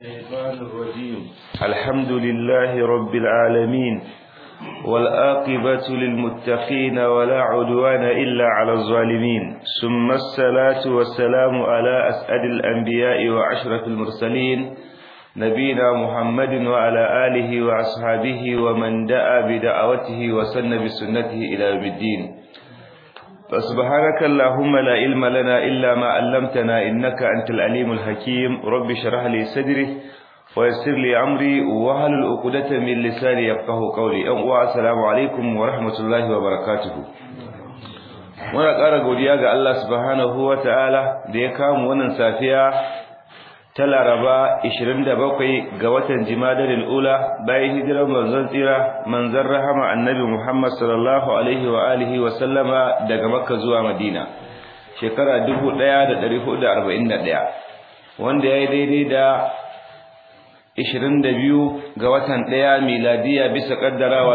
الشيطان الرجيم الحمد لله رب العالمين والآقبة للمتقين ولا عدوان إلا على الظالمين ثم الصلاة والسلام على أسعد الأنبياء وأشرف المرسلين نبينا محمد وعلى آله وأصحابه ومن دعا بدعوته وسن بسنته إلى يوم الدين فسبحانك اللهم لا علم لنا إلا ما علمتنا إنك أنت العليم الحكيم رب شرح لي صدري ويسر لي أمري وهل الأقدة من لساني يفقه قولي السلام عليكم ورحمة الله وبركاته muna ƙara godiya ga Allah subhanahu wa ta'ala da ya kamu wannan safiya ta laraba 27 ga watan jimadar ula bayan hijirar manzon tsira manzon rahama annabi muhammad sallallahu alaihi wa alihi wa sallama daga makka zuwa madina shekara 1441 wanda ya yi daidai da 22 ga watan ɗaya miladiya bisa kaddarawa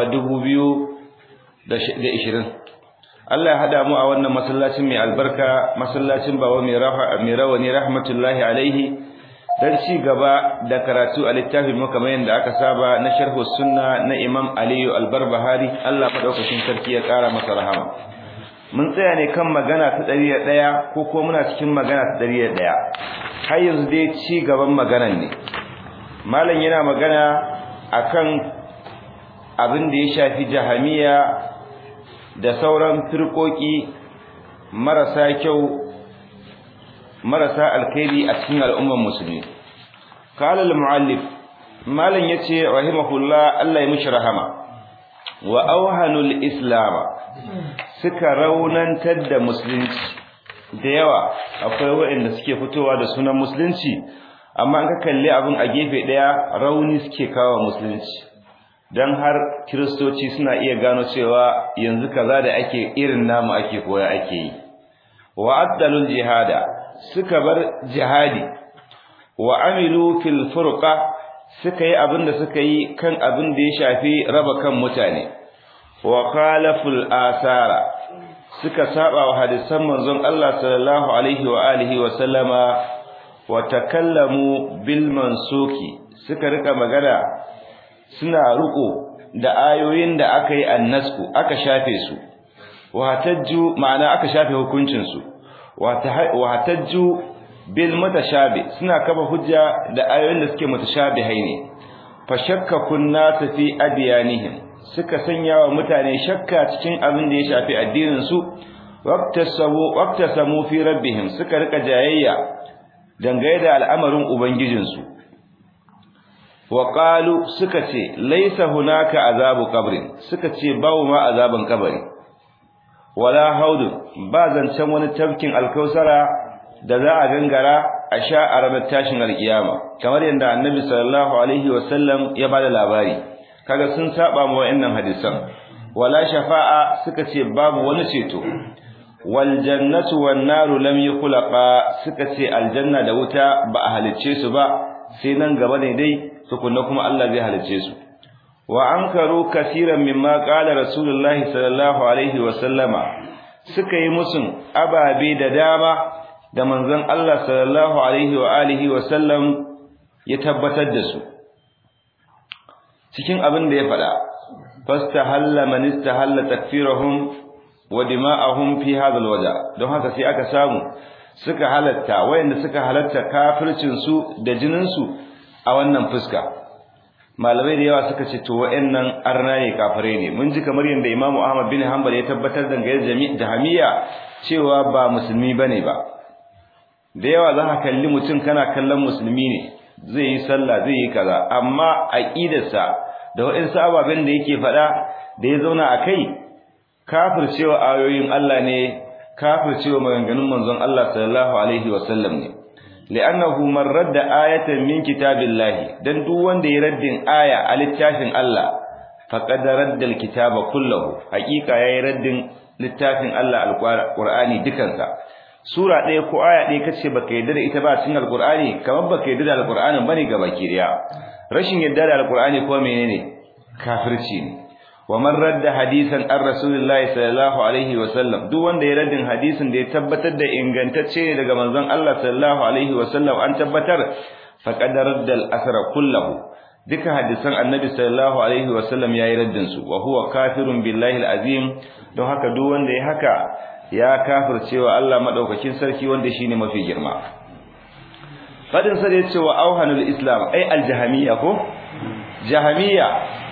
2020 Allah ya hada mu a wannan masallacin mai albarka masallacin bawa mai rawani rahmatullahi alaihi dan ci gaba da karatu a littafin mu kamar yadda aka saba na sharh sunna na Imam Aliyu Al-Barbahari Allah madaukakin sarki ya kara masa rahama mun tsaya ne kan magana ta 101 ko ko muna cikin magana ta 101 har yanzu dai ci gaban maganan ne malam yana magana akan abin da ya shafi jahamiya da sauran firkoki marasa kyau marasa alkhairi a cikin al'ummar musulmi qala al-muallif malan yace rahimahullah Allah ya mishi rahama wa awhanul islam suka raunantar da musulunci da yawa akwai waɗanda suke fitowa da sunan musulunci amma an ka kalli abin a gefe daya rauni suke kawo musulunci dan har kristoci suna iya gano cewa yanzu kaza da ake irin namu ake koya ake yi wa addalul jihada suka bar jihadi wa amilu fil furqa suka yi abinda suka yi kan abin da ya shafi raba kan mutane wa khalaful asara suka saba wa hadisan manzon Allah sallallahu alaihi wa alihi wa sallama wa takallamu bil mansuki suka rika magana suna ruko da ayoyin da aka yi annasku aka shafe su wa tajju ma'ana aka shafe hukuncin su wa tajju bil mutashabi suna kafa hujja da ayoyin da suke mutashabihai ne fa shakka kunna fi adyanihim suka sanya wa mutane shakka cikin abin da ya shafi addinin su waqtasabu waqtasamu fi rabbihim suka rika jayayya dangane da al'amarin ubangijin su wa qalu suka ce laysa hunaka azabu qabrin suka ce bawo ma azaban kabari wala haudu ba zancen wani tafkin alkausara da za a gangara a sha a ranar tashin alkiyama kamar yadda annabi sallallahu alaihi wasallam ya bada labari kaga sun saba mu wa'annan hadisan wala shafa'a suka ce babu wani ceto wal jannatu wan naru lam yukhlaqa suka ce aljanna da wuta ba a halicce su ba sai nan gaba ne dai tukunna kuma Allah zai halicce su wa ankaru kaseeran mimma qala rasulullahi sallallahu alaihi wa sallama suka yi musun ababe da dama da manzon Allah sallallahu alaihi wa alihi wa sallam ya tabbatar da su cikin abin da ya faɗa fastahalla man istahalla takfirahum wa dima'ahum fi hadha alwaja don haka sai aka samu suka halatta wayanda suka halatta kafircin su da jinin su a wannan fuska malamai da yawa suka ce to wa'annan arna ne kafare ne mun ji kamar yadda Imam Ahmad bin Hanbal ya tabbatar da gayar jahamiya cewa ba musulmi bane ba da yawa za ka kalli mutum kana kallon musulmi ne zai yi sallah zai yi kaza amma aqidarsa da wa'ansu ababen da yake faɗa da ya zauna a kai kafircewa ayoyin Allah ne kafircewa maganganun manzon Allah sallallahu alaihi wasallam ne li'annahu man radda ayatan min kitabillahi dan duk wanda ya raddin aya a littafin Allah faqad radda alkitaba kullahu haqiqa yayi raddin littafin Allah alqur'ani dukansa sura ɗaya ko aya ɗaya kace baka yarda da ita ba cikin alqur'ani kamar baka yarda da alqur'anin bane gabaki daya rashin yarda da alqur'ani ko menene kafirci ne wa man radda hadisan an rasulillahi sallallahu alaihi wa sallam duk wanda ya raddin hadisin da ya tabbatar da ingantacce ne daga manzon Allah sallallahu alaihi wa sallam an tabbatar faqad radda al-asra kullahu duka hadisan annabi sallallahu alaihi wasallam yayi raddin su wa huwa kafirun billahi al-azim don haka duk wanda ya haka ya kafircewa Allah madaukakin sarki wanda shine mafi girma fadin sa da yace wa auhanul islam ai al-jahamiyya ko jahamiyya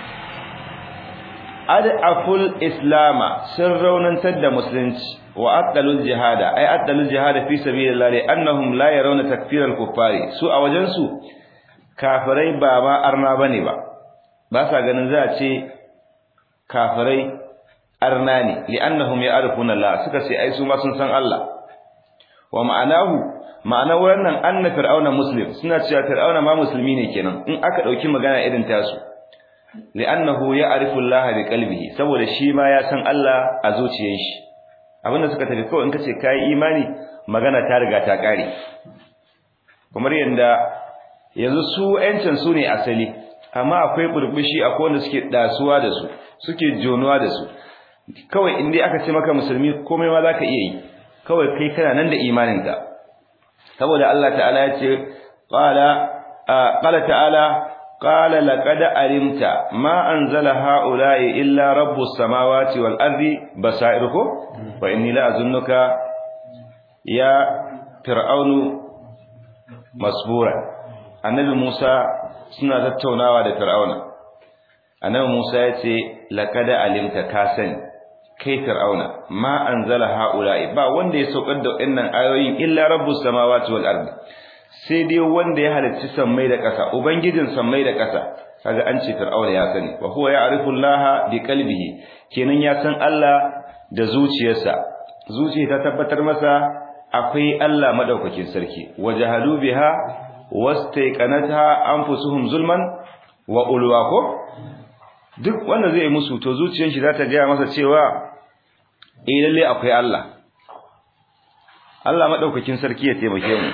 ad'aful islama sun raunantar da musulunci wa addalul jihada ai addalul jihada fi sabilillah li annahum la yarawna takfiral kuffari su a wajen su kafirai ba ma arna bane ba ba sa ganin za a ce kafirai arna ne li annahum ya'rifuna Allah suka ce ai su ma sun san Allah wa ma'anahu ma'anar wannan anna fir'auna muslim suna cewa fir'auna ma musulmi ne kenan in aka dauki magana irin tasu li'annahu ya'rifu Allah bi qalbihi saboda shi ma ya san Allah a zuciyar shi abinda suka tafi kawai in kace kai imani magana ta riga ta kare kamar yanda yanzu su yancin su ne asali amma akwai burbushi akwai wanda suke dasuwa da su suke jonuwa da su kawai in dai aka ce maka musulmi komai ma zaka iya yi kawai kai kana nan da imaninka saboda Allah ta'ala ya ce qala qala ta'ala قال لقد علمت ما أنزل هؤلاء إلا رب السماوات والأرض بصائره وإني لا أظنك يا فرعون مسبورا النبي موسى suna tattaunawa da Fir'auna annabi Musa ya ce laqad alimta ka sani kai Fir'auna ma anzala haula'i ba wanda ya saukar da wannan ayoyin illa rabbus samawati wal ardi sai dai wanda ya halicci sammai da ƙasa ubangijin sammai da ƙasa kaga an ce fir'auna ya sani wa huwa ya'rifu Allah bi qalbihi kenan ya san Allah da zuciyarsa zuciya ta tabbatar masa akwai Allah madaukakin sarki wajahadu biha wastaiqanatha anfusuhum zulman wa ulwa ko duk wanda zai musu to zuciyar shi za ta ga masa cewa eh lalle akwai Allah Allah madaukakin sarki ya taimake mu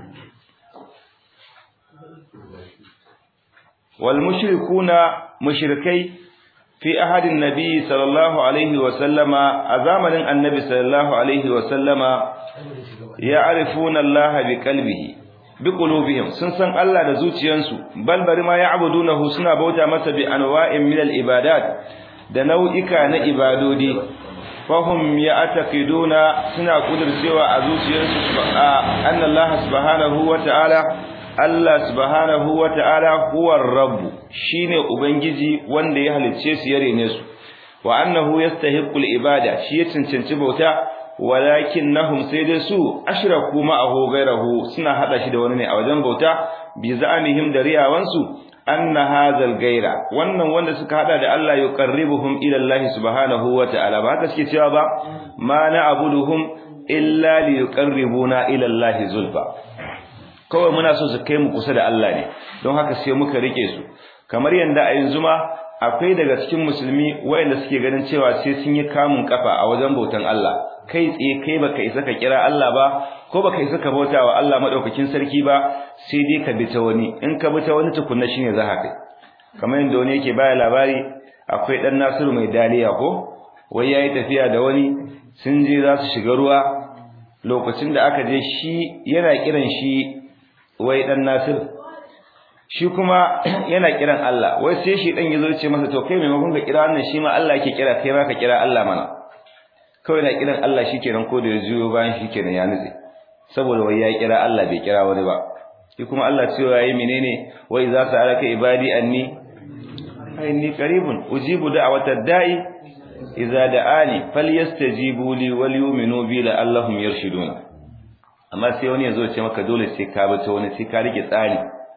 والمشركون مشركي في أحد النبي صلى الله عليه وسلم أزامن النبي صلى الله عليه وسلم يعرفون الله بقلبه بقلوبهم سنسن الله da zuciyansu bal bari ma ya'budunahu suna bauta masa bi anwa'in min al-ibadat da nau'ika na ibadodi fahum ya'taqiduna suna kudurcewa a zuciyarsu anna Allah subhanahu wa ta'ala Allah subhanahu wa ta'ala huwa rabbu shine ubangiji wanda ya halicce su ya rene su wa annahu yastahiqqul ibada shi ya cancanci bauta walakinnahum sai dai su ashraku ma'ahu ghayrahu suna hada shi da wani ne a wajen bauta bi za'anihim da riyawansu anna hadzal ghayra wannan wanda suka hada da Allah yuqarribuhum ila Allah subhanahu wa ta'ala ba haka suke cewa ba ma na'buduhum illa liyuqarribuna ila Allah zulfa kawai muna so su kai mu kusa da Allah ne don haka sai muka rike su kamar yanda a yanzu ma akwai daga cikin musulmi wayanda suke ganin cewa sai sun yi kamun kafa a wajen bautan Allah kai tsaye kai baka isa ka kira Allah ba ko baka isa ka bauta wa Allah madaukakin sarki ba sai dai ka bi ta wani in ka bi ta wani tukunna shine za ka kai kamar yanda wani yake baya labari akwai dan Nasiru mai daliya ko wai yayi tafiya da wani sun je za su shiga ruwa lokacin da aka je shi yana kiran shi wai dan Nasir shi kuma yana kiran Allah wai sai shi dan yazo ce masa to kai maimakon ka kira wannan shi ma Allah yake kira kai ma ka kira Allah mana kawai na kiran Allah shikenan ko da ya juyo bayan shikenan ya nutse saboda wai ya kira Allah bai kira wani ba shi kuma Allah cewa yayi menene wai za su alaka ibadi anni inni qaribun ujibu da'watad da'i idza da'ani falyastajibu li wal yu'minu bi la'allahum yarshuduna amma sai wani yazo ce maka dole sai ka bi ta wani sai ka rike tsari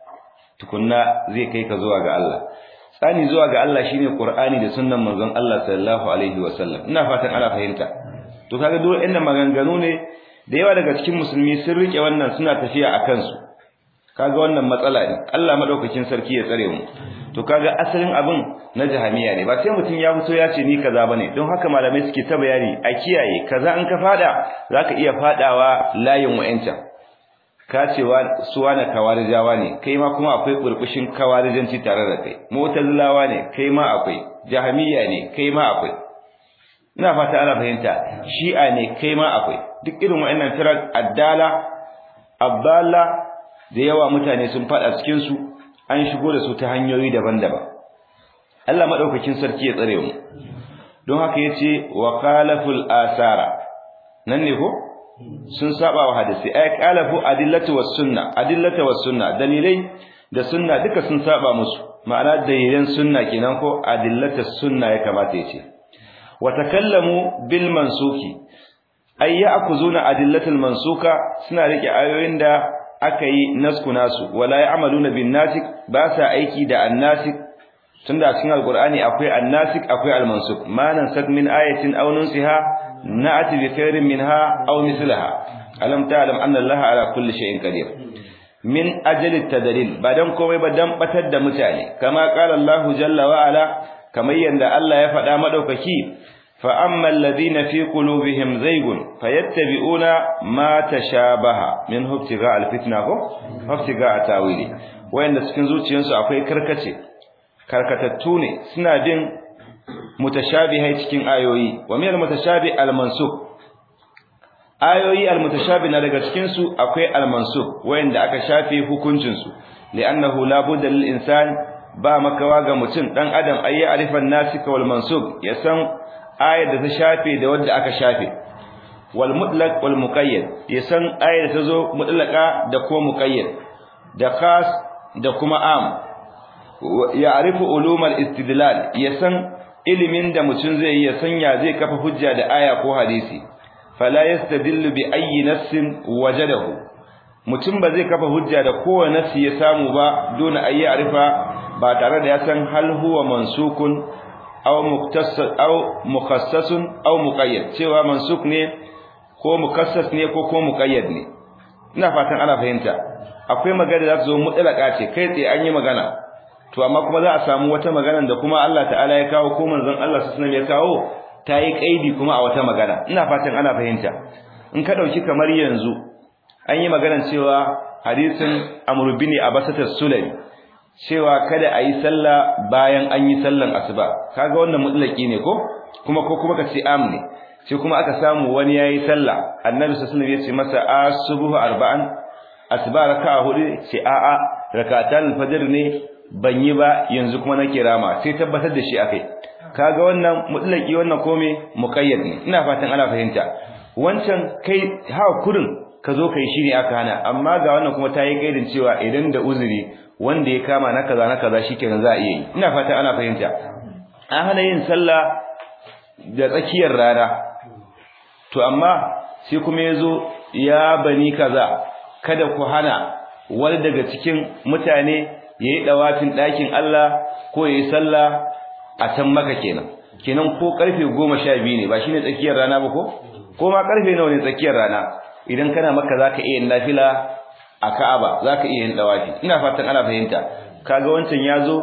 tukunna zai kai ka zuwa ga Allah tsani zuwa ga Allah shine Qur'ani da sunnan manzon Allah sallallahu alaihi wasallam ina fatan ana fahimta to kaga dole inda maganganu ne da yawa daga cikin musulmi sun rike wannan suna tafiya akan su kaga wannan matsala ne Allah madaukakin sarki ya tsare mu to kaga asalin abin na jahamiya ne ba sai mutum ya fito ya ce ni kaza bane don haka malamai suke ta bayani a kiyaye kaza in ka fada zaka iya fadawa layin wa'ancan ka cewa suwa na kawarijawa ne kai ma kuma akwai burbushin kawarijanci tare da kai mutazilawa ne kai ma akwai jahamiya ne kai ma akwai ina fata ana fahimta shi'a ne kai ma akwai duk irin wa'annan firar addala abdalla da yawa mutane sun fada cikin su an shigo da su ta hanyoyi daban-daban Allah madaukakin sarki ya tsare mu don haka yace wa qalaful asara nan ne ko sun saba wa hadisi ay qalafu adillatu was sunna adillatu was sunna dalilai da sunna duka sun saba musu ma'ana dalilan sunna kenan ko adillatu sunna ya kamata yace wa takallamu bil mansuki ay ya'khuzuna adillatul mansuka suna rike ayoyin da aka yi nasku nasu wala ya'maluna bin nasik ba sa aiki da annasik tunda cikin alqur'ani akwai annasik akwai almansuk ma nansak min ayatin aw nunsiha na'ti bi khairin minha aw mislaha alam ta'lam anna allaha ala kulli shay'in qadir min ajali tadlil ba dan komai ba dan batar da mutane kama qala allah jalla wa ala kamar yanda Allah ya faɗa madaukaki fa amma alladhina fi qulubihim zaygun fayattabi'una ma tashabaha min hubtiga alfitna ko hubtiga tawili wayanda cikin zuciyarsu akwai karkace karkatattu ne suna bin mutashabihai cikin ayoyi wa min almutashabih almansuk ayoyi almutashabih na daga cikin su akwai almansuk wayanda aka shafe hukuncin su li'annahu la budda lil insan ba makawa ga mutum dan adam ayi arifan nasika wal mansuk ya san ayar da ta shafe da wanda aka shafe wal mutlaq wal muqayyad ya san ayar da ta zo mutlaqa da kuma muqayyad da khas da kuma am ya arifu ulumar istidlal ya san ilimin da mutum zai yi ya sanya zai kafa hujja da aya ko hadisi fala yastadillu bi ayyi nassin wajadahu mutum ba zai kafa hujja da kowane nassi ya samu ba dole ayi arifa ba tare da ya san hal huwa mansukun aw muktassas aw mukhassasun aw muqayyad cewa mansuk ne ko mukassas ne ko ko muqayyad ne ina fatan ana fahimta akwai magana da za ta zo mutlaka ce kai tsaye an yi magana to amma kuma za a samu wata magana da kuma Allah ta'ala ya kawo ko manzon Allah sallallahu ya kawo ta yi kaidi kuma a wata magana ina fatan ana fahimta in ka dauki kamar yanzu an yi magana cewa hadisin Amr bin Abbasat sulami cewa kada a yi sallah bayan an yi sallan asuba kaga wannan mutlaki ne ko kuma ko kuma ka ce am ne sai kuma aka samu wani yayi sallah annabi sallallahu alaihi wasallam ya ce masa asubuhu arba'an asuba raka'a hudu ce a'a rakatan fajr ne ban yi ba yanzu kuma nake rama sai tabbatar da shi akai kaga wannan mutlaki wannan kome muqayyad ne ina fatan ana fahimta wancan kai ha kurin ka zo kai shine aka hana amma ga wannan kuma tayi kaidin cewa idan da uzuri wanda ya kama na kaza na kaza shikenan za a iya yi ina fatan ana fahimta an hana yin sallah da tsakiyar rana to amma sai kuma yazo ya bani kaza kada ku hana wani daga cikin mutane yayi dawafin ɗakin Allah ko yayi sallah a can maka kenan kenan ko karfe 12 ne ba shine tsakiyar rana ba ko ko ma karfe nawa ne tsakiyar rana idan kana maka zaka iya yin nafila a Ka'aba zaka iya yin dawafi ina fatan ana fahimta kaga wancan yazo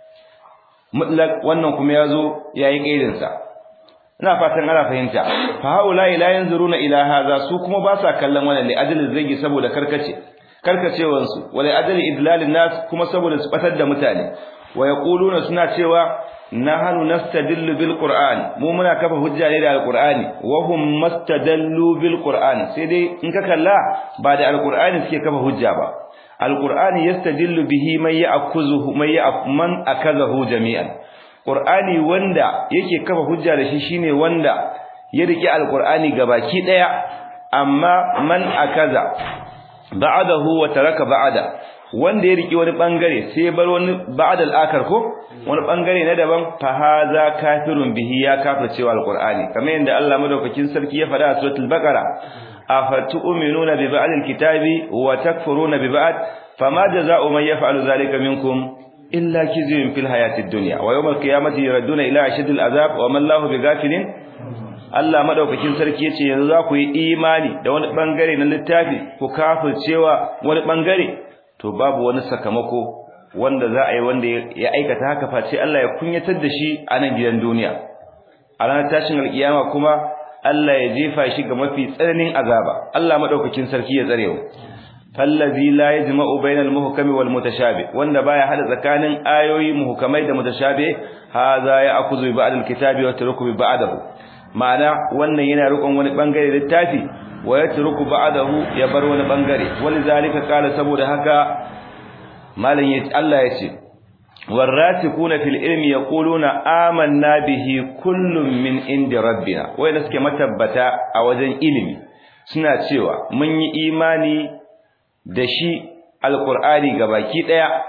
mutlaq wannan kuma yazo yayi kaidin sa ina fatan ana fahimta fa haula la yanzuruna ila hadha su kuma ba sa kallon wannan li ajli zagi saboda karkace karkacewansu wala adali idlalin nas kuma saboda su batar da mutane wa yaquluna suna cewa nahnu nastadillu bil qur'an mu muna kafa hujja ne da alqur'ani wa hum mastadallu bil qur'an sai dai in ka kalla ba da alqur'ani suke kafa hujja ba alqur'ani yastadillu bihi man ya'khuzuhu man ya'man akazahu jami'an qur'ani wanda yake kafa hujja da shi shine wanda ya rike alqur'ani gabaki daya amma man akaza ba'adahu wa taraka ba'ada wanda ya riki wani bangare sai ya bar wani ba'da al-akar ko wani bangare na daban fa haza kafirun bihi ya kafircewa al-qur'ani kamar yadda Allah madaukakin sarki ya faɗa a suratul baqara afatu'minuna bi ba'd al-kitabi wa takfuruna bi ba'd fama jazaa'u man yaf'alu dhalika minkum illa khizyun fil hayatid dunya wa yawm al-qiyamati yuradduna ila ashadil azab wa man lahu bighafilin Allah madaukakin sarki yace yanzu za ku yi imani da wani bangare na littafi ku kafircewa wani bangare to babu wani sakamako wanda za a yi wanda ya aikata haka face Allah ya kunyatar da shi a nan gidan duniya a ranar tashin alkiyama kuma Allah ya jefa shi ga mafi tsananin azaba Allah madaukakin sarki ya tsare mu fallazi la yajma'u bainal muhkami wal mutashabi wanda baya hada tsakanin ayoyi muhkamai da mutashabi hadha ya akuzu bi ba'd al kitabi wa taruku bi ba'dahu ma'ana wannan yana rikon wani bangare littafi wa yatruku ba'dahu ya bar wani bangare walizalika qala saboda haka malan yace Allah yace warasikuna fil ilmi yaquluna amanna bihi kullun min indi rabbina wai da suke matabbata a wajen ilimi suna cewa mun yi imani da shi alqur'ani gabaki daya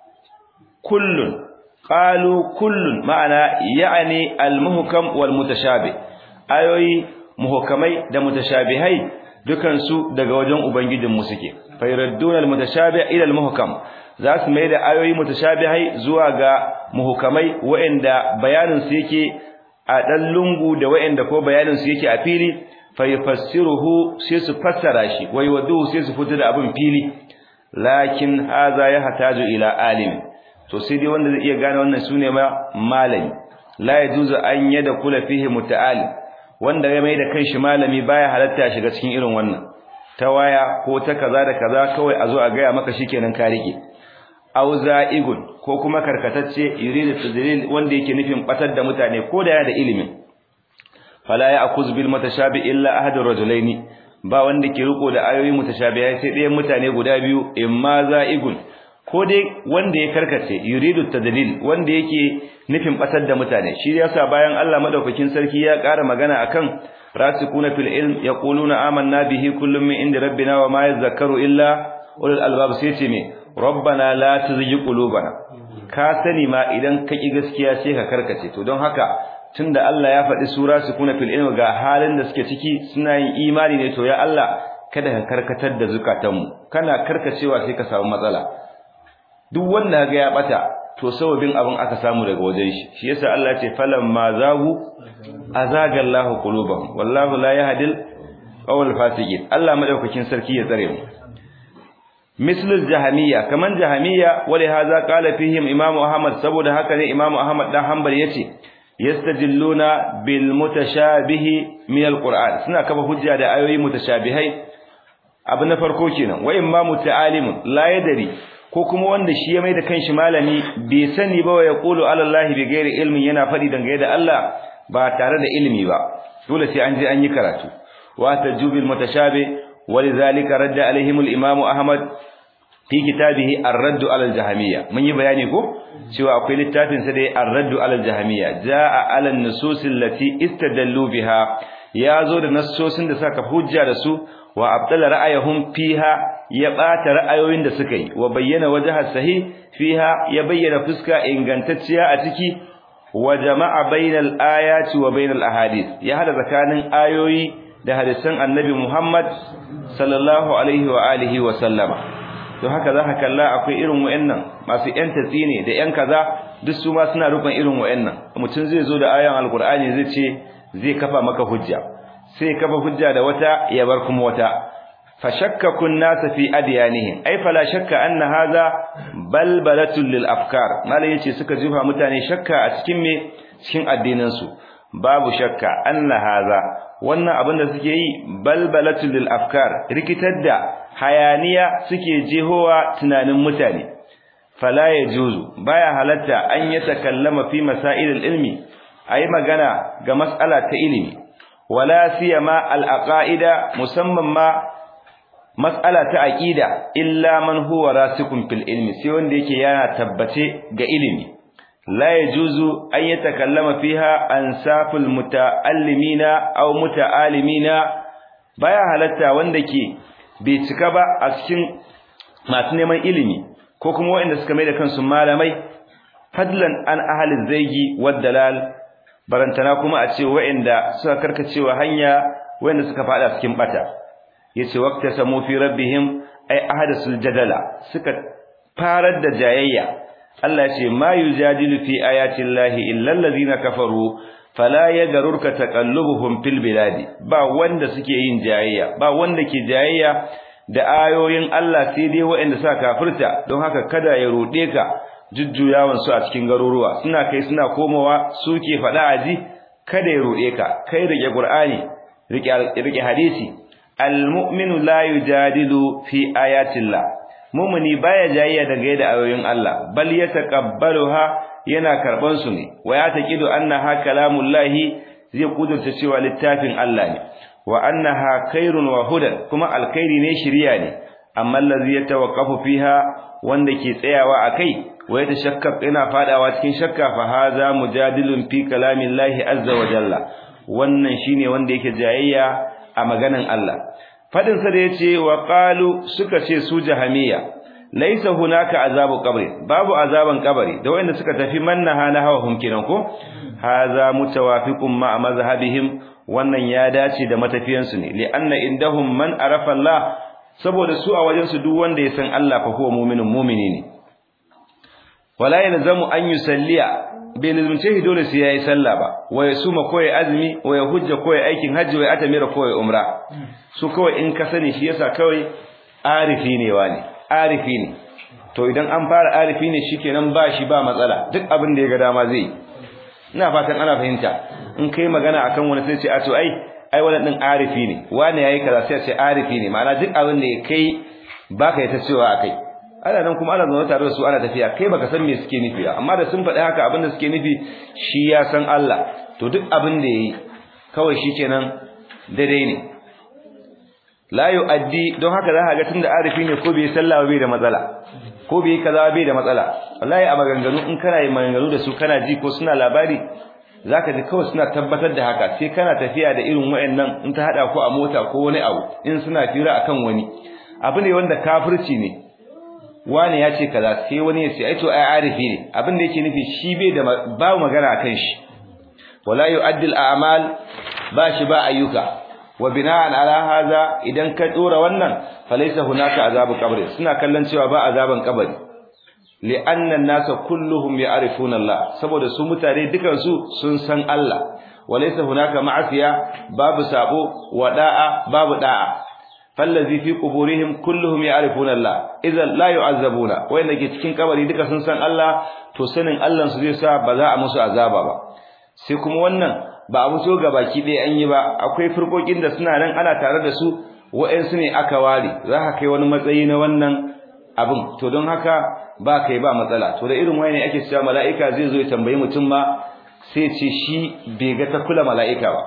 kullun qalu kullun ma'ana ya'ni almuhkam wal mutashabih ayoyi muhkamai da mutashabihai dukan su daga wajen ubangijin mu suke fayradduna almutashabih ila almuhkam za su mai da ayoyi mutashabihai zuwa ga muhkamai wa'anda bayanin su yake a dan lungu da wa'anda ko bayanin su yake a fili fayafassiruhu sai su fassara shi wai wadu sai su fito da abin fili lakin haza ya hataju ila alim to sai dai wanda zai iya gane wannan sune ma malami la yajuzu an yada kula fihi muta'alim wanda ya mai da kanshi malami baya halatta shiga cikin irin wannan ta waya ko ta kaza da kaza kawai a zo a gaya maka shikenan ka rike aw za'igun ko kuma karkatacce yuridu tadlil wanda yake nufin batar da mutane ko da yana da ilimin fala ya'kuz bil mutashabi illa ahadur rajulaini ba wanda ke riko da ayoyi mutashabihai sai ɗayan mutane guda biyu imma za'igun ko dai wanda ya karkace yuridu tadlil wanda yake nufin batar da mutane shi yasa bayan Allah madaukakin sarki ya ƙara magana akan rasikuna fil ilm yaquluna amanna bihi kullum min inda rabbina wa ma yadhakkaru illa ulul albab sai ce me rabbana la tuzigh qulubana ka sani ma idan ka ki gaskiya sai ka karkace to don haka tunda Allah ya faɗi sura sukuna fil ilm ga halin da suke ciki suna yin imani ne to ya Allah kada ka karkatar da zukatanmu kana karkacewa sai ka samu matsala duk wanda ga ya bata to sababin abin aka samu daga wajen shi shi yasa Allah ya ce falamma zagu azaga Allah qulubahum wallahu la yahdil qawl fasiqin Allah madaukakin sarki ya tsare mu mislul jahamiyya kaman jahamiyya wali hadha qala fihim imamu ahmad saboda haka ne imamu ahmad dan hanbal yace yastajilluna bil mutashabihi min alquran suna kafa hujja da ayoyi mutashabihai abu na farko kenan wa imma muta'alimun la yadri ko kuma wanda shi ya mai da kanshi malami bai sani ba wa yaqulu ala allahi bi ghairi ilmin yana fadi dangane da Allah ba tare da ilimi ba dole sai an je an yi karatu wa tajubil mutashabih ولذلك رد عليهم الامام احمد في كتابه الرد على الجهميه mun yi bayani ko cewa akwai littafin sa da الرد على الجهميه jaa على النصوص التي استدلوا بها yazo da nassosin da saka hujja da su wa abdala ra'ayahum fiha ya bata ra'ayoyin da suka yi wa bayyana wajha sahih fiha ya bayyana fuska ingantacciya a ciki wa jama'a bainal ayati wa bainal ahadith ya hada tsakanin ayoyi da hadisan annabi Muhammad sallallahu alaihi wa alihi wa sallama to haka za ka kalla akwai irin wayannan masu yan tatsine da yan kaza duk su ma suna rukun irin wayannan mutum zai zo da ayan alqur'ani zai ce zai kafa maka hujja sai kafa hujja da wata ya bar kuma wata fa shakkaku an-nas fi adyanihim ai fala shakka anna hadha balbalatul lil afkar malai yace suka jifa mutane shakka a cikin me cikin addinin su babu shakka anna hadha wannan abin da suke yi balbalatul lil afkar rikitar da hayaniya suke jehowa tunanin mutane fala yajuzu baya halatta an yatakallama fi masailil ilmi ayi magana ga mas'ala ta ilimi wala siyama al aqaida musamman ma mas'ala ta aqida illa man huwa rasikun fil ilmi sai wanda yake yana tabbace ga ilimi لا يجوز أن يتكلم فيها أنساف المتعلمين أو متعالمين baya halatta wanda ke bai cika ba a cikin masu neman ilimi ko kuma waɗanda suka mai da kansu malamai fadlan an ahalin zaigi waddalal barantana kuma a ce waɗanda suka karkacewa hanya waɗanda suka fada cikin bata yace waqta samu fi rabbihim ay ahadasul jadala suka farar da jayayya Allah ce ma yujadilu fi ayati llahi illa allazina kafaru fala yaghurka taqallubuhum fil biladi ba wanda suke yin jayayya ba wanda ke jayayya da ayoyin Allah sai dai waɗanda suka kafirta don haka kada ya rude ka jujjuyawan su a cikin garuruwa suna kai suna komowa suke faɗa aji kada ya rude ka kai rike qur'ani rike rike hadisi almu'minu la yujadilu fi ayati llah mumuni baya jayayya daga yadda ayoyin Allah bal yataqabbaluha yana karban su ne wa ya taqidu annaha kalamullahi zai kudurta cewa littafin Allah ne wa annaha khairun wa hudan kuma alkhairi ne shiriya ne amma allazi yatawaqqafu fiha wanda ke tsayawa akai wa yatashakka ina fadawa cikin shakka fa hadha mujadilun fi kalamillahi azza wa jalla wannan shine wanda yake jayayya a maganan Allah fadin sa da yace wa qalu suka ce su jahamiya laysa hunaka azabu qabri babu azaban qabri da wanda suka tafi mannaha na hawa humkinan ko hadha mutawafiqun ma mazhabihim wannan ya dace da matafiyansu ne li anna indahum man arafa Allah saboda su a wajen su duk wanda ya san Allah fa huwa mu'minun mu'mini ne wala yalzamu an yusalliya bai lazumce dole sai yayi sallah ba wa yasuma ko ya azumi wa ya hujja ko ya aikin hajji wa ya atamira ko ya umra su kawai in ka sani shi yasa kawai arifi ne wani arifi ne to idan an fara arifi ne shikenan ba shi ba matsala duk abin da ya ga dama zai ina fatan ana fahimta in kai magana akan wani sai ce a to ai ai wannan din arifi ne wani yayi kaza sai ce arifi ne ma'ana duk abin da ya kai baka yi ta cewa akai ana nan kuma ana zaune tare da su ana tafiya kai baka san me suke nufi amma da sun faɗi haka abin da suke nufi shi ya san Allah to duk abin da yayi kawai shikenan daidai ne la yu'addi don haka za ka ga tunda arifi ne ko bai sallah bai da matsala ko bai kaza bai da matsala wallahi a maganganu in kana yi maganganu da su kana ji ko suna labari zaka ji kawai suna tabbatar da haka sai kana tafiya da irin wayannan in ta hada ku a mota ko wani abu in suna fira akan wani abu ne wanda kafirci ne wani ya ce kaza sai wani ya ce ai to ai arifi ne abin da yake nufi shi bai da ba magana akan shi wala yu'addil a'mal ba shi ba ayyuka wa bina'an ala hadha idan ka dora wannan falaysa hunaka azabu qabri suna kallon cewa ba azaban kabari li'anna an-nasa kulluhum ya'rifuna Allah saboda su mutane dukan su sun san Allah walaysa hunaka ma'asiya babu sabo wa da'a babu da'a fallazi fi quburihim kulluhum ya'rifuna Allah idan la yu'azzabuna wanda ke cikin kabari duka sun san Allah to sanin Allah su zai sa ba za a musu azaba ba sai kuma wannan ba a muso ga baki ɗaya an yi ba akwai firkokin da suna nan ana tare da su wa'ansu ne aka ware za ka kai wani matsayi na wannan abin to don haka ba kai ba matsala to da irin wani ake cewa mala'ika zai zo ya tambayi mutum ma sai ce shi bai ga ta kula mala'ika ba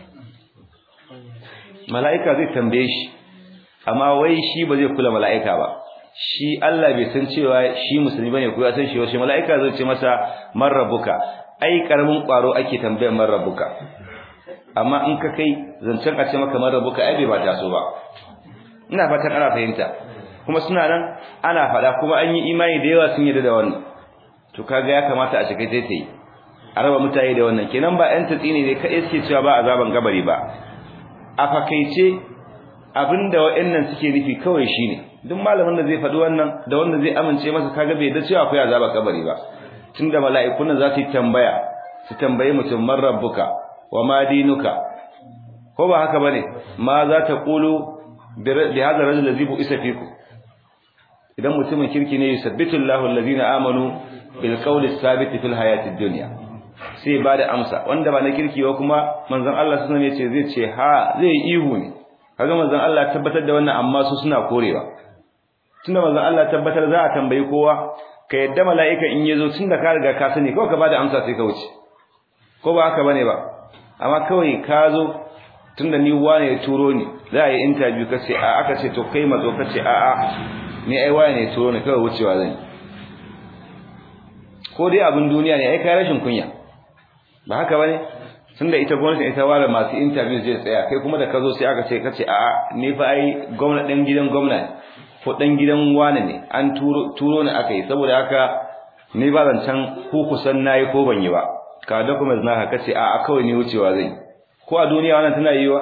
mala'ika zai tambaye shi amma wai shi ba zai kula mala'ika ba shi Allah bai san cewa shi musulmi bane ko ya san shi shi mala'ika zai ce masa man rabbuka ai karamin kwaro ake tambayar man rabbuka amma in ka kai zancen a ce maka man rabbuka ai bai ba ta so ba ina fatan ana fahimta kuma suna nan ana fada kuma an yi imani da yawa sun yarda da wannan to kaga ya kamata a shiga taitayi a raba mutane da wannan kenan ba yan tatsini ne kai suke cewa ba azaban gabari ba a fakaice abinda wa'annan suke nufi kawai shine duk malamin da zai faɗi wannan da wanda zai amince masa kaga bai da cewa akwai azaba kabari ba tunda mala'ikun nan za su tambaya su tambaye mutum man rabbuka wa ma dinuka ko ba haka bane ma za ta qulu bi hadha rajul ladhi bu isa fiku idan mutumin kirki ne yusabbitu Allahu alladhina amanu bil qawli thabit fil hayati dunya sai ba da amsa wanda ba na kirki ba kuma manzon Allah sallallahu alaihi wasallam yace zai ce ha zai ihu ne kaga manzon Allah tabbatar da wannan amma su suna korewa tunda manzon Allah tabbatar za a tambayi kowa ka yadda mala'ika in yazo tunda ka riga ka sani kawai ka bada amsa sai ka wuce ko ba haka bane ba amma kawai ka zo tunda ni wane ya turo ni za a yi interview ka ce a aka ce to kai mazo ka ce a a ni ai wane ya turo ni kawai wucewa zan ko dai abin duniya ne ai kai rashin kunya ba haka bane tunda ita gwamnati ita ware masu interview zai tsaya kai kuma da ka zo sai aka ce kace a ni fa ai gwamnati dan gidan gwamnati ko dan gidan wane ne an turo turo ne aka yi saboda haka ni ba zan can ku kusan nayi ko ban yi ba ka documents na ka kace a a kawai ni wucewa zai ko a duniya wannan tana yiwa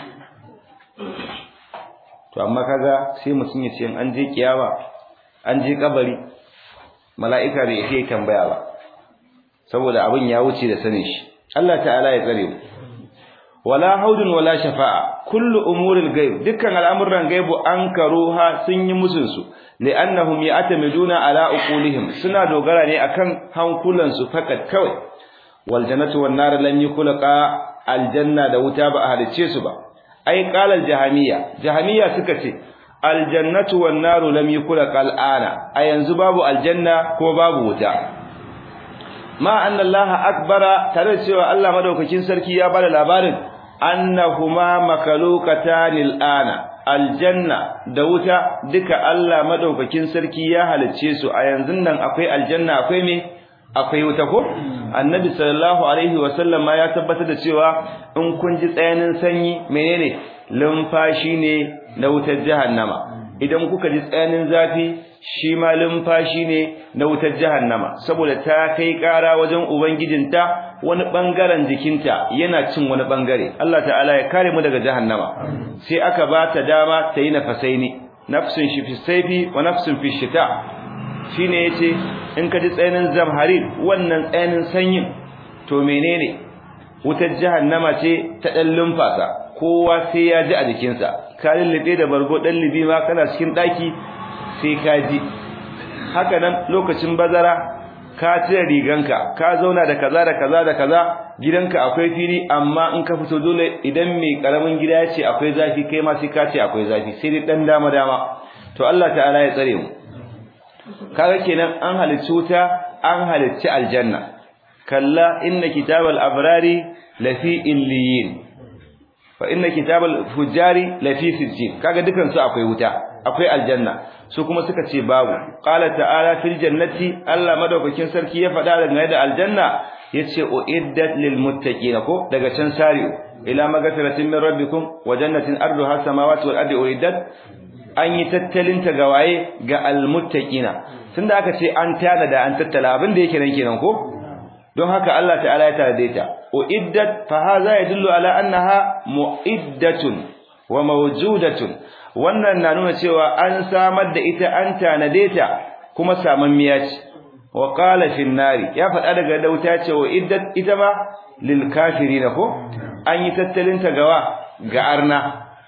to amma kaga sai mutum ya ce an je kiyama an je kabari mala'ika bai iya tambaya ba saboda abin ya wuce da sanin shi Allah ta'ala ya tsare mu wala haudun wala shafa'a kullu umuril ghaib dukkan al'amuran gaibu an karuha sun yi musun su li'annahum ya'tamiduna ala uqulihim suna dogara ne akan hankulan su fakat kawai wal jannatu wan nar lam yukhlaqa aljanna da wuta ba a halice su ba ai qala al jahamiyya jahamiyya suka ce aljannatu wan naru lam yukhlaqa al'ana a yanzu babu aljanna ko babu wuta ma anna Allah akbara tare cewa Allah madaukakin sarki ya bada labarin annahuma makalukatan al'ana aljanna da wuta duka Allah madaukakin sarki ya halicce su a yanzu nan akwai aljanna akwai me akwai wuta ko annabi sallallahu alaihi wasallam ma ya tabbatar da cewa in kun ji tsayanin sanyi menene lumfashi ne na wutar jahannama idan kuka ji tsayanin zafi shi ma lumfashi ne na wutar jahannama saboda ta kai ƙara wajen ubangijinta wani bangaren jikinta yana cin wani bangare Allah ta'ala ya kare mu daga jahannama sai aka ba ta dama ta yi nafasaini nafsun shi fi saifi wa nafsun fi shita shine yace in ka ji tsayanin zamharir wannan tsayanin sanyin to menene wutar jahannama ce ta dan lumfasa kowa sai ya ji a jikinsa ka lullube da bargo dan libi ma kana cikin daki sai ka ji haka nan lokacin bazara ka cire riganka ka zauna da kaza da kaza da kaza gidanka akwai fili amma in ka fito dole idan mai karamin gida ya ce akwai zafi kai ma sai ka ce akwai zafi sai dai dan dama dama to Allah ta'ala ya tsare mu kaga kenan an halicci wuta an halicci aljanna kalla inna kitabal abrari lafi illiyin fa inna kitabal fujari lafi sijjin kaga dukan su akwai wuta akwai aljanna su kuma suka ce babu qala ta'ala fil jannati Allah madaukakin sarki ya faɗa daga da aljanna yace uiddat lil muttaqin ko daga can sari'u ila magfiratin min rabbikum wa jannatin arduha samawati wal ardi uiddat an yi tattalin ta gawaye ga almuttaqina tunda aka ce an tana da an tattala abin da yake nan kenan ko don haka Allah ta'ala ya tare ta uiddat fa hadha yadullu ala annaha muiddatun wa mawjudatun wannan na nuna cewa an samar da ita an tanade ta kuma samammiya ce wa qala fi nari ya faɗa daga dauta ce wa iddat ita ba lil kafirin ko an yi tattalin ta gawa ga arna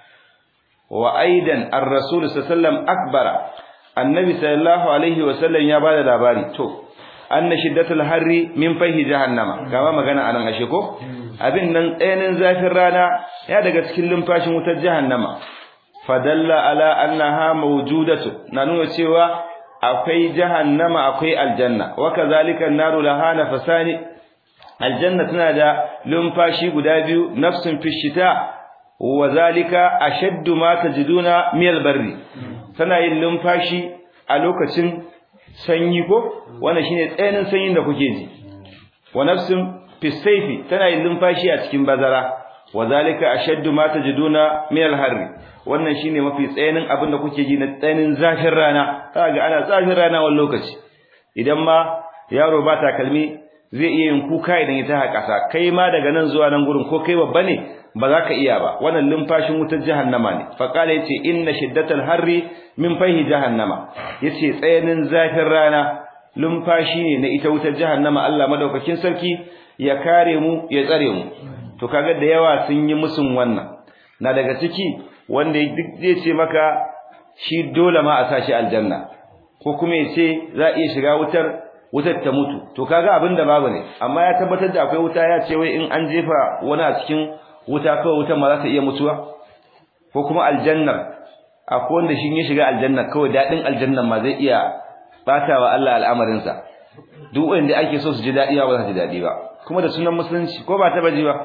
wa aidan ar-rasul sallallahu akbara annabi sallallahu alaihi wasallam ya bada labari to anna shiddatul harri min fahi jahannama kama magana anan ashe ko abin nan tsayanin zafin rana ya daga cikin lumfashin wutar jahannama fadalla ala annaha mawjudatu na nuna cewa akwai jahannama akwai aljanna wa kazalika an-naru laha nafasani aljanna tana da lumfashi guda biyu nafsun fi shita wa zalika ashaddu ma tajiduna miyal barri tana yin lumfashi a lokacin sanyi ko wannan shine tsayanin sanyin da kuke ji wa nafsun fi sayfi tana yin lumfashi a cikin bazara wa zalika ashaddu ma tajiduna miyal harri wannan shine mafi tsayanin abin da kuke ji na tsayanin zafin rana kaga ana zafin rana wani lokaci idan ma yaro ba takalmi zai iya yin kuka idan ya taha kasa kai ma daga nan zuwa nan gurin ko kai babba ne ba za ka iya ba wannan lumfashin wutar jahannama ne fa kala yace inna shiddatal harri min fahi jahannama yace tsayanin zafin rana lumfashi ne na ita wutar jahannama Allah madaukakin sarki ya kare mu ya tsare mu to kaga da yawa sun yi musun wannan na daga ciki wanda duk zai ce maka shi dole ma a sashi aljanna ko kuma ya ce za a iya shiga wutar wutar ta mutu to kaga abin da babu ne amma ya tabbatar da akwai wuta ya ce wai in an jefa wani a cikin wuta kawai wutar ma za ta iya mutuwa ko kuma aljannar akwai wanda shi ya shiga aljanna kawai daɗin aljannan ma zai iya bata wa Allah al'amarinsa duk wanda ake so su ji daɗi ba za su ji daɗi ba kuma da sunan musulunci ko ba ta baji ba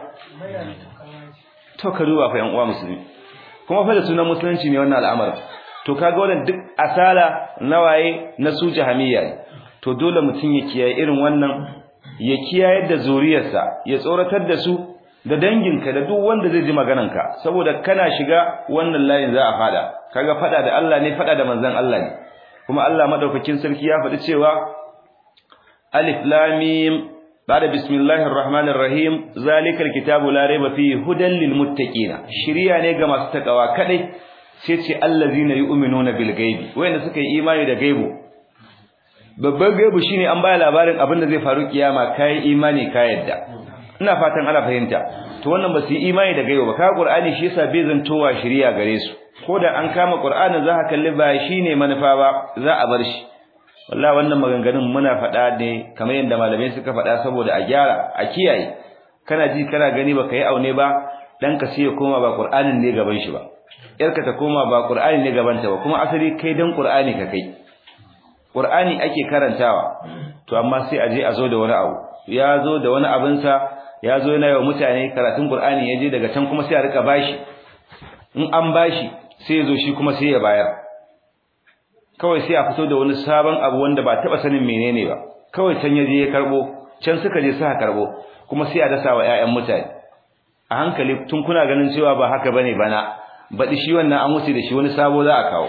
to ka duba fa yan uwa musulmi kuma fa da sunan musulunci ne wannan al'amarin to kaga wannan duk asala nawaye na su jahamiyya ne to dole mutum ya kiyaye irin wannan ya kiyaye da zuriyarsa ya tsoratar da su da danginka da duk wanda zai ji maganarka saboda kana shiga wannan layin za a fada kaga fada da Allah ne fada da manzon Allah ne kuma Allah madaukakin sarki ya faɗi cewa alif lam mim ba'da bismillahir rahmanir rahim zalikal kitabu la rayba fihi hudan lil muttaqin shiriya ne ga masu takawa kadai sai ce allazina yu'minuna bil ghaibi wayanda suka yi imani da gaibu babban gaibu shine an baya labarin abin da zai faru kiyama kai imani ka yadda ina fatan ana fahimta to wannan ba su yi imani da gaibu ba ka qur'ani shi yasa bai zantowa shiriya gare su ko da an kama qur'anin za ka kalli ba shine manufa ba za a bar shi wallahi wannan maganganun muna faɗa ne kamar yadda malamai suka faɗa saboda a gyara a kiyaye kana ji kana gani baka yi aune ba dan ka sai ya koma ba qur'anin ne gaban shi ba yarka ta koma ba qur'ani ne gaban ta ba kuma asali kai dan qur'ani ka kai qur'ani ake karantawa to amma sai a je a zo da wani abu ya zo da wani abin sa ya zo yana yawa mutane karatun Qur'ani ya je daga can kuma sai a rika bashi in an bashi sai ya zo shi kuma sai ya bayar kawai sai a fito da wani sabon abu wanda ba taba sanin menene ba kawai can ya je ya karbo can suka je suka karbo kuma sai a dasa wa ƴaƴan mutane a hankali tun kuna ganin cewa ba haka bane bana baɗi shi wannan an wuce da shi wani sabo za a kawo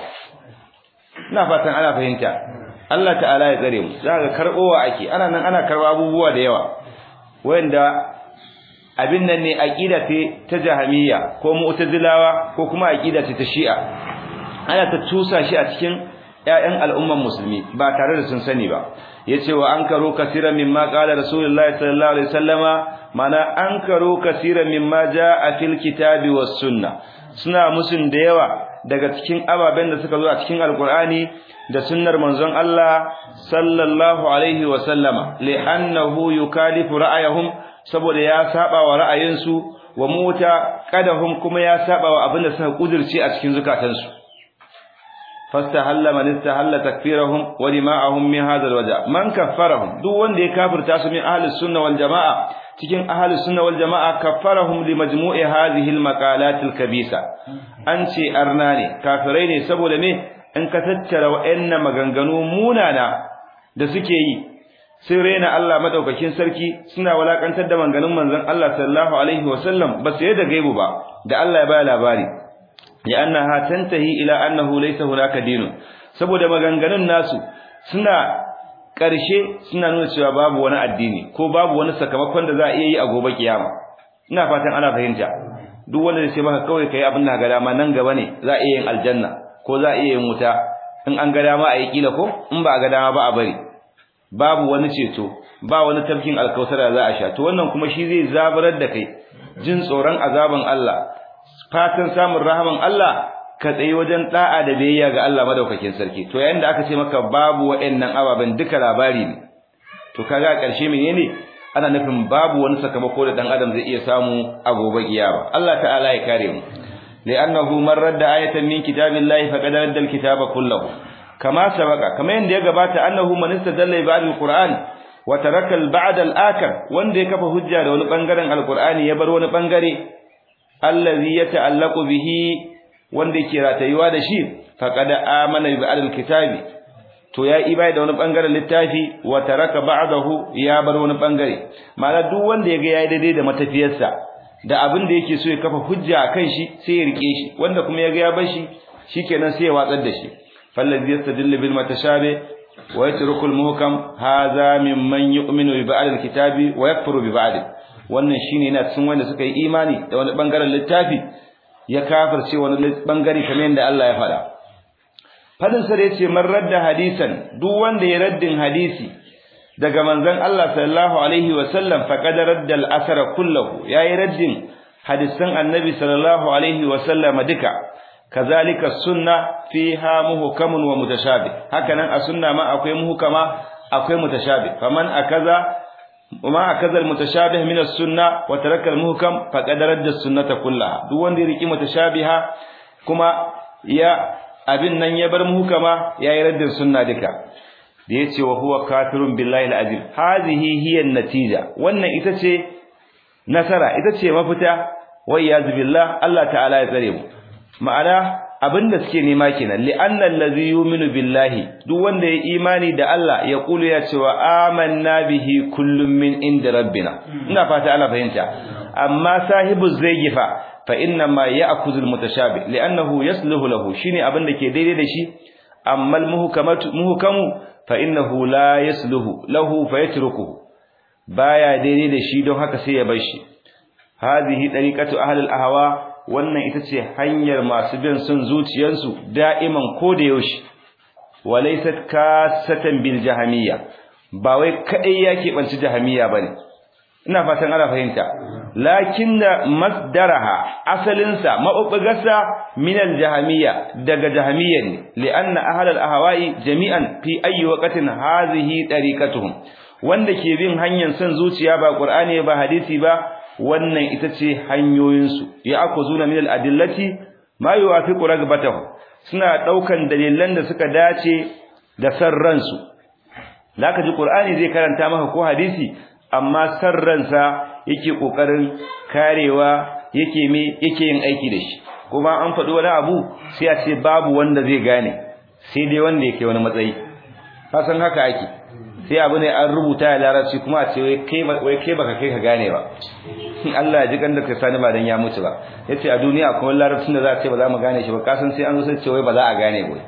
ina fatan ana fahimta Allah ta'ala ya tsare mu za ga karbowa ake ana nan ana karba abubuwa da yawa wanda abin nan ne aqida ce ta jahamiyya ko mu'tazilawa ko kuma aqida ce ta shi'a ana ta tusa shi a cikin ƴaƴan al'umman musulmi ba tare da sun sani ba yace wa ankaru kaseeran mimma qala rasulullahi sallallahu alaihi wasallama mana ankaru kaseeran mimma jaa fil kitabi was sunna suna musun da yawa daga cikin ababen da suka zo a cikin alqur'ani da sunnar manzon Allah sallallahu alaihi wasallama li'annahu yukalifu ra'ayahum saboda ya saba wa ra'ayinsu wa muta kadahum kuma ya saba wa abin da suka kudirce a cikin zukatansu fastahalla man istahalla takfirahum wa dima'ahum min hadha alwaja man kaffarahum duk wanda ya kafirta su min ahli sunna wal jamaa cikin ahli sunna wal jamaa kaffarahum li majmu'i hadhihi almaqalat alkabisa an ce arna ne kafirai ne saboda me in ka tattara wa'annan maganganu munana da suke yi sun rena Allah madaukakin sarki suna walakantar da maganganun manzon Allah sallallahu alaihi wasallam ba su da gaibu ba da Allah ya baya labari لأنها تنتهي إلى أنه ليس هناك دين saboda maganganun nasu suna ƙarshe suna nuna cewa babu wani addini ko babu wani sakamakon da za a iya yi a gobe kiyama ina fatan ana fahimta duk wanda zai ce maka kawai kai abin da ga dama nan gaba ne za a iya yin aljanna ko za a iya yin wuta in an ga dama a yi kila ko in ba a ga dama ba a bari babu wani ceto ba wani tafkin alkausara za a sha to wannan kuma shi zai zabarar da kai jin tsoron azaban Allah fatan samun rahaman Allah ka tsayi wajen da'a da biyayya ga Allah madaukakin sarki to yayin da aka ce maka babu waɗannan ababen duka labari ne to kaga a ƙarshe menene ana nufin babu wani sakamako da dan adam zai iya samu a gobe kiyama Allah ta'ala ya kare mu li'annahu man radda ayatan min kitabillahi faqad radda alkitaba kullahu kama sabaka kama yanda ya gabata annahu man istadalla ba'd alquran wa taraka al-ba'd al-akhar wanda ya kafa hujja da wani bangaren alqur'ani ya bar wani bangare allazi yata'allaqu bihi wanda yake ratayuwa da shi faqad amana bi al-kitabi to ya ibai da wani bangaren littafi wa taraka ba'dahu ya bar wani bangare ma'ana duk wanda yaga yayi daidai da matafiyarsa da abin da yake so ya kafa hujja akan shi sai ya rike shi wanda kuma yaga ya bar shi shikenan sai ya watsar da shi fallazi yastadillu bil mutashabih wa yatruku al-muhkam hadha mimman yu'minu bi ba'd al-kitabi wa yakfuru bi ba'd wannan shine yana cikin wanda suka yi imani da wani bangaren littafi ya kafirce wani bangare kamar yadda Allah ya faɗa fadin sa yace man radda hadisan duk wanda ya raddin hadisi daga manzon Allah sallallahu alaihi wa sallam faqad radda al-athara kullahu yayi raddin hadisan annabi sallallahu alaihi wa sallam duka kazalika sunna fiha muhkamun wa mutashabih hakanan a sunna ma akwai muhkama akwai mutashabih faman akaza وما أكذا المتشابه من السنة وترك المهكم فقد رد السنة كلها duk wanda ya riki mutashabiha kuma ya abin nan ya bar muhkama yayi raddin sunna duka da yace wa huwa kafirun billahi alazim hadhihi hiya natija wannan ita ce nasara ita ce mafita wa iyaz billah Allah ta'ala ya tsare mu ma'ana abinda suke nema kenan li'anna allazi yu'minu billahi duk wanda ya imani da Allah ya kulu ya cewa amanna bihi kullum min inda rabbina ina fata ana fahimta amma sahibu zayyifa fa inna ma ya'khudhu almutashabih li'annahu yasluhu lahu shine abinda ke daidai da shi amma almuhkamatu muhkamu fa innahu la yasluhu lahu fayatrukuhu baya daidai da shi don haka sai ya bar shi hadhihi tariqatu ahli al-ahwa wannan ita ce hanyar masu bin son zuciyarsu da'iman ko da yaushe walaysat kasatan bil jahamiyya ba wai kadai yake banci jahamiyya bane ina fatan ana fahimta lakinna masdaraha asalinsa mabubbugarsa min al jahamiyya daga jahamiyya ne li'anna ahl al ahwa'i jami'an fi ayyi waqtin hadhihi tariqatuhum wanda ke bin hanyar son zuciya ba qur'ani ba hadisi ba wannan ita ce hanyoyinsu ya akuzuna min al-adillati ma yuwafiqu ragbatahu suna daukan dalilan da suka dace da san ransu zaka ji qur'ani zai karanta maka ko hadisi amma san ransa yake kokarin karewa yake me yake yin aiki da shi kuma an faɗi wani abu sai a ce babu wanda zai gane sai dai wanda yake wani matsayi kasan haka ake sai abu ne an rubuta ya larabci kuma a ce wai kai wai kai baka kai ka gane ba Allah ya ji kan da ka sani ba dan ya mutu ba yace a duniya kuma larabcin da za a ce ba za mu gane shi ba kasan sai an zo sai ce wai ba za a gane ba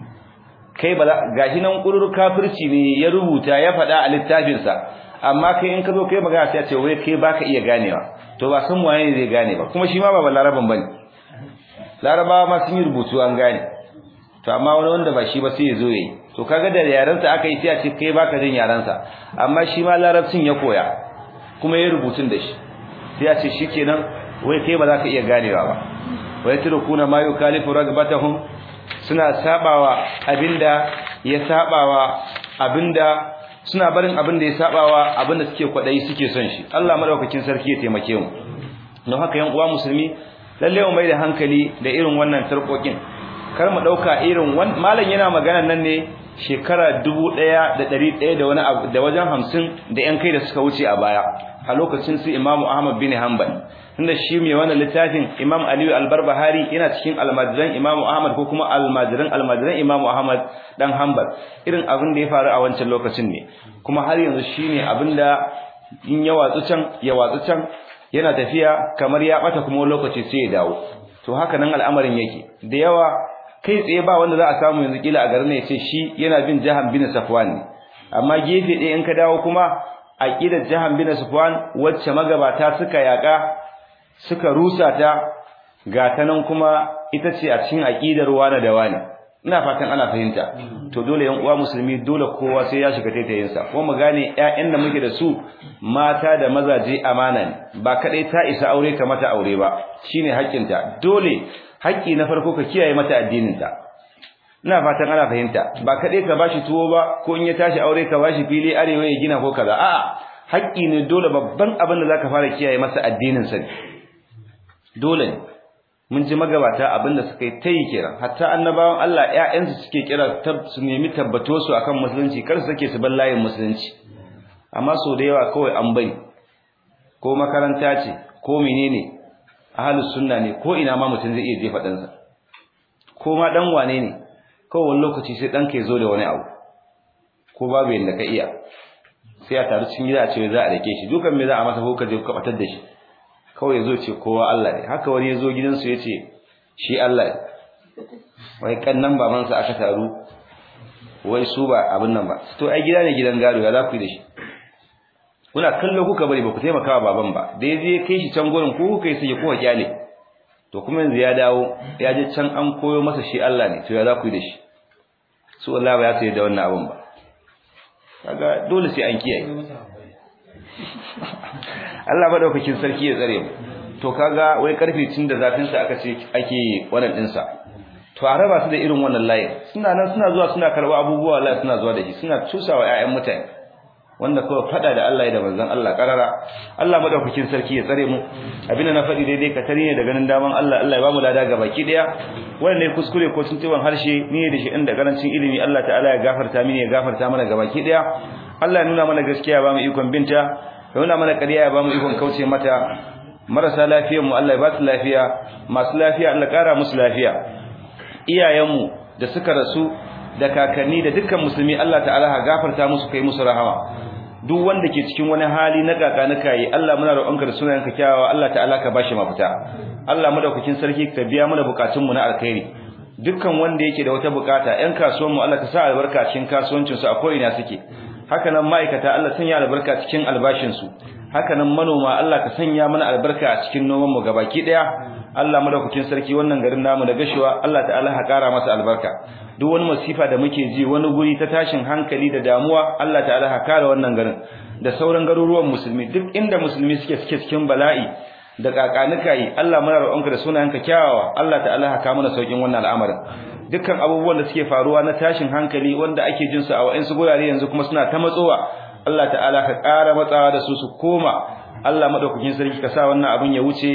kai ba gashi nan kurur kafirci ne ya rubuta ya faɗa a littafin sa amma kai in ka zo kai magana sai a ce wai kai baka iya ganewa to ba san waye ne zai gane ba kuma shi ma ba laraban bane larabawa ma sun yi rubutu an gane to amma wani wanda ba shi ba sai ya zo yayi to kaga da yarensa aka yi sai a ce kai baka jin yarensa amma shi ma larabcin ya koya kuma ya rubutun da shi sai a ce shikenan wai kai ba za ka iya ganewa ba wai turkuna ma yukalifu ragbatahum suna sabawa abinda ya sabawa abinda suna barin abinda ya sabawa abinda suke kwadayi suke son shi Allah madaukakin sarki ya taimake mu don haka yan uwa musulmi lalle mu mai da hankali da irin wannan tarkokin kar mu dauka irin malam yana magana nan ne shekara 1100 da wani abu da wajen 50 da yan kai da suka wuce a baya a lokacin su Imam Ahmad bin Hanbal inda shi mai wannan littafin Imam Aliyu Al-Barbahari yana cikin almajiran Imam Ahmad ko kuma almajiran almajiran Imam Ahmad dan Hanbal irin abin da ya faru a wancan lokacin ne kuma har yanzu shine abin da in ya watsu can ya watsu can yana tafiya kamar ya bata kuma lokaci sai ya dawo to haka nan al'amarin yake da yawa kai tsaye ba wanda za a samu yanzu kila a garin ne ce shi yana bin jahan bin Safwan ne amma gefe ɗaya in ka dawo kuma aqidar jahan bin Safwan wacce magabata suka yaka suka rusa ta ga ta nan kuma ita ce a cikin aqidar wani da wani ina fatan ana fahimta to dole yan uwa musulmi dole kowa sai ya shiga taitayin sa ko mu gane ƴaƴan da muke da su mata da mazaje amana ne ba kadai ta isa aure ka mata aure ba shine haƙƙinta dole haƙƙi na farko ka kiyaye mata addinin ta ina fatan ana fahimta ba kadai ka bashi tuwo ba ko in ya tashi aure ka bashi fili arewa ya gina ko kaza a'a haƙƙi ne dole babban abin da zaka fara kiyaye masa addinin sa dole ne mun ji magabata abinda suka yi tayi kiran hatta annabawan Allah ƴaƴansu suke kira su nemi tabbato su akan musulunci kar su sake su bar layin musulunci amma so da yawa kawai an bari ko makaranta ce ko menene ahlus sunna ne ko ina ma mutum zai iya jefa ɗansa ko ma dan wane ne kawai wani lokaci sai ɗanka ya zo da wani abu ko babu yadda ka iya sai a taru cikin gida a ce za a dake shi dukan me za a masa ko ka je ka batar da shi kawai yazo ce kowa Allah ne haka wani yazo gidansu yace shi Allah ne wai kannan babansa aka taru wai su ba abin nan ba to ai gida ne gidan gado ya za ku yi da shi kuna kallo kuka bari ba ku taimaka wa baban ba da yaje kai shi can gurin ko kuka yi sai kuka kyale to kuma yanzu ya dawo ya je can an koyo masa shi Allah ne to ya za ku yi da shi su Allah ba ya sai da wannan abin ba kaga dole sai an kiyaye Allah madaukakin sarki ya tsare mu to kaga wai karfe cin da zafin sa aka ce ake wannan din sa to a raba su da irin wannan layin suna nan suna zuwa suna karba abubuwa Allah suna zuwa da shi suna tusawa ƴaƴan mutane wanda kawai fada da Allah da manzon Allah karara Allah madaukakin sarki ya tsare mu abinda na faɗi daidai ka tare ne da ganin daman Allah Allah ya ba mu lada ga baki daya wannan ne kuskure ko tuntuban harshe ni da shi inda karancin ilimi Allah ta'ala ya gafarta mini ya gafarta mana ga baki daya Allah ya nuna mana gaskiya ba mu ikon binta ya nuna mana ƙarya ya ba mu ikon kauce mata marasa lafiyar mu Allah ya ba su lafiya masu lafiya Allah ƙara musu lafiya iyayenmu da suka rasu da kakanni da dukkan musulmi Allah ta'ala ha gafarta musu kai musu rahama duk wanda ke cikin wani hali na kakanuka yi Allah muna roƙonka da sunayenka kyawawa Allah ta'ala ka bashi mafita Allah madaukakin sarki ka biya mana bukatun mu na alkhairi dukkan wanda yake da wata bukata ƴan kasuwan mu Allah ka sa albarka cikin kasuwancin su a ko'ina suke haka nan ma'aikata Allah sanya albarka cikin albashin su haka nan manoma Allah ka sanya mana albarka a cikin noman mu gabaki daya Allah madaukakin sarki wannan garin namu da gashiwa Allah ta'ala ha kara masa albarka duk wani masifa da muke ji wani guri ta tashin hankali da damuwa Allah ta'ala ha kare wannan garin da sauran garuruwan musulmi duk inda musulmi suke suke cikin bala'i da kakanuka yi Allah muna roƙonka da sunayenka kyawawa Allah ta'ala ha ka mana saukin wannan al'amarin dukkan abubuwan da suke faruwa na tashin hankali wanda ake jin su a wa'ansu gurare yanzu kuma suna ta matsowa Allah ta'ala ka ƙara matsawa da su su koma Allah madaukakin sarki ka sa wannan abin ya wuce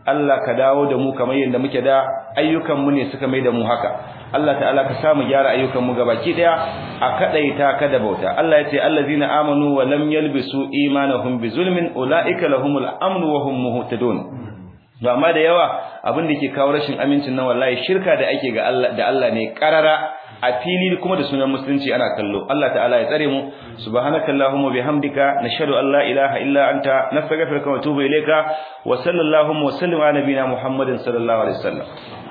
Allah ka dawo da mu kamar yadda muke da ayyukan mu ne suka mai da mu haka Allah ta'ala ka samu gyara ayyukan mu gabaki daya a kadaita ka da bauta Allah yace allazina amanu wa lam yalbisu imanahum bizulmin ulaika lahumul amnu wa hum muhtadun to amma da yawa abin da ke kawo rashin amincin nan wallahi shirka da ake ga Allah da Allah ne karara a fili kuma da sunan musulunci ana kallo Allah ta'ala ya tsare mu subhanakallahumma bihamdika nashhadu an la ilaha illa anta nastaghfiruka wa atubu ilayka wa sallallahu wa sallim ala nabiyyina muhammadin sallallahu alaihi wasallam